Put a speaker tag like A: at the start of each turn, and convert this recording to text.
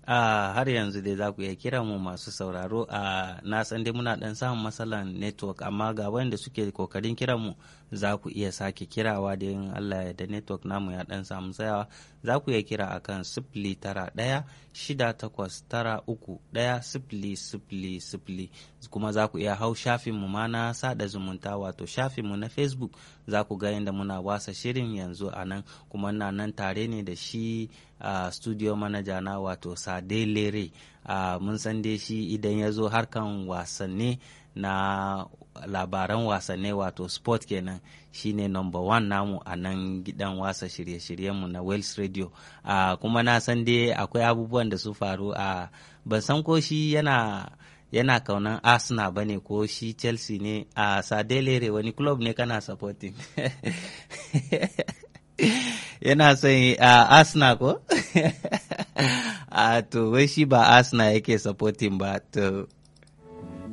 A: a har yanzu dai za ku iya kira mu masu sauraro a na san dai muna dan samun matsalan network amma ga wanda suke kokarin kira mu za ku iya sake kirawa da yin Allah ya da network namu ya dan samu tsayawa za ku iya kira akan sifili tara ɗaya shida takwas tara uku ɗaya sifili sifili sifili kuma za ku iya hau shafin mu ma na sada zumunta wato shafin mu na facebook za ku ga yadda muna wasa shirin yanzu a nan kuma na nan tare ne da shi a uh, studio manager na wato sade lere uh, mun san dai shi idan ya zo harkan wasanni na labaran wasanni wato sport kenan shine number one namu a nan gidan wasa shirye-shiryenmu na Wales Radio uh, kuma na san dai akwai abubuwan da su faru a ban san ko shi yana yana kaunan Arsenal ba ne ko shi Chelsea ne a Sadelere wani club ne kana supporting yana son uh, Arsenal ko? uh, to wai shi ba Arsenal yake supporting ba to